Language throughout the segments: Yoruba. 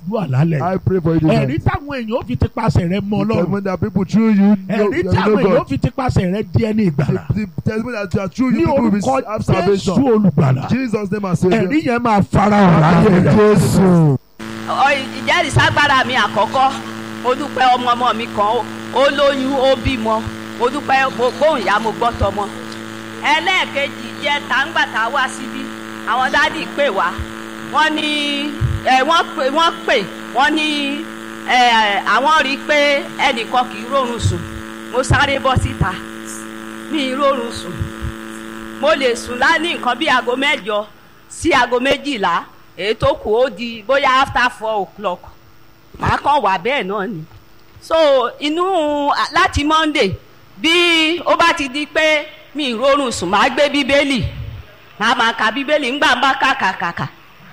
gbàdúrà lálẹ́ I pray for you ẹ̀rí tonight. táwọn èèyàn ó fi ti pasẹ̀ rẹ mọ The ọlọ́run testimony that people through you know, ẹ̀rí you táwọn know èèyàn ó God. fi ti pasẹ̀ rẹ di ẹni ìgbàlà The, the testimony that you are through ní you people will orúkọ have jésù salvation. olùgbàlà Jesus name and Savior. ẹ̀rí yẹn máa farahàn láyé rẹ. Jésù. Ọ- ìjẹ́rìíságbára mi àkọ́kọ́ mo dúpẹ́ ọmọ ọmọ mi kan ó- ó lóyún ó bímọ mo dúpẹ́ mo gbóhùn ìyá mo gbọ́ tọmọ ẹlẹ́ẹ̀kejì jẹ́ tàǹgbàtà wá síbí àwọn dádì pè wá wọ́n ní ẹ wọ́n pè wọ́n pè wọ́n ní ẹ àwọn rí i pé ẹnìkan kì í rórun sùn mo sáré bọ́ síta mi ì rórun sùn mo lè sùn lání nǹkan bí aago mẹ́jọ sí aago méjìlá èyí tó kù ó di bóyá after four o'clock màá kàn wà bẹ́ẹ̀ náà ni so inú láti monday bí ó bá ti di pé mi ì rórun sùn màá gbé bíbélì màá máa ka bíbélì ńgbà ń bá kàkàkàkà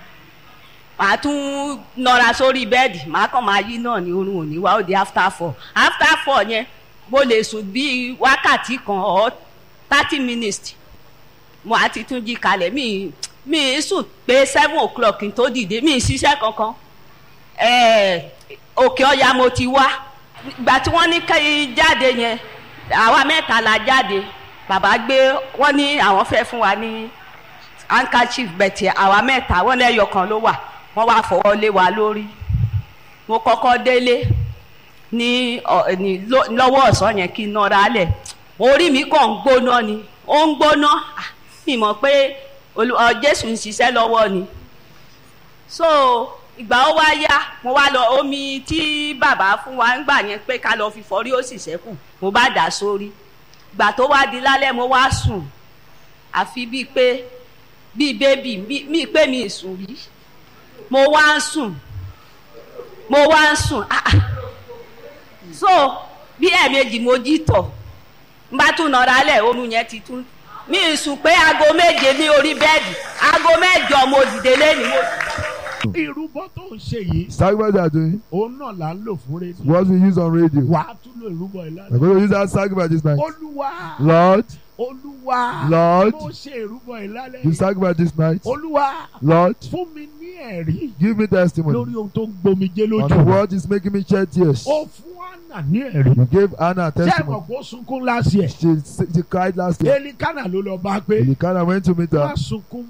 màá tún nọra sórí bẹ́ẹ̀dì màá kàn máa yí náà ní orun òní wá ó di after four after four yẹn mo lè sùn bíi wákàtí kan or thirty minutes mo àti tún jí kalẹ̀ mi mi ì sùn pé seven o'clock kí n tó dìde mi ì ṣiṣẹ́ kankan ẹ̀ẹ́ òkè ọ̀yà mo ti wá ìgbà tí wọ́n ní kí jáde yẹn àwa mẹ́ta la jáde bàbá gbé wọ́n ní àwọn fẹ́ fún wa ní handkerchief bẹ̀tì àwa mẹ́ta wọ́n lẹ́yọ kan ló wà wọ́n wá fọwọ́ lé wa lórí mo kọ́kọ́ délé ní ọ- ní ló- lọ́wọ́ ọ̀sán yẹn kí n nọra lẹ̀ orí mi kàn ń gbóná ni ó ń gbóná Ah, mi mọ̀ pé Olú- ọ, Jésù ń ṣiṣẹ́ lọ́wọ́ ni so ìgbà ó wá yá mo wá lọ omi tí bàbá fún wa ń gbà yẹn pé ká lọ fi fọrí ó sì ṣẹ́kù mo bá dà sórí ìgbà tó wá di lálẹ́ mo wá sùn àfi bíi pé bíi bébì bíi bíi pé mi ì sùn rí mo wá ń sùn mo wá ń sùn ah ah so bí ẹ̀ẹ̀mejì mo jí tọ̀ n bá tún nọra lẹ̀ oorun yẹn ti tún mi ì sùn pé aago méje ní orí bẹ́ẹ̀dì aago mẹ́jọ mo dìde lẹ́nu mo. ìrúbọ tó ń ṣe yìí Sacrifice they are doing. òun náà là ń lò fún rédíò What we use on radio. wàá tún lò ìrúbọ ìlànà We're going to use that sacrifice this night. olúwa Lord, olúwa Lord, mo ṣe ìrúbọ ìlànà you sacrifice this night. olúwa Lord, fún mi ní ẹ̀rí give me testimony lórí ohun tó ń gbomijé on lójú what is making me shed tears. ó fún àná ní ẹ̀rí You gave Anna a ṣé testimony. ẹ̀mọ̀ kó sunkún lásìẹ̀ She, she cried last year. elikana ló lọ bá pé You kind of went to meet má her. sunkún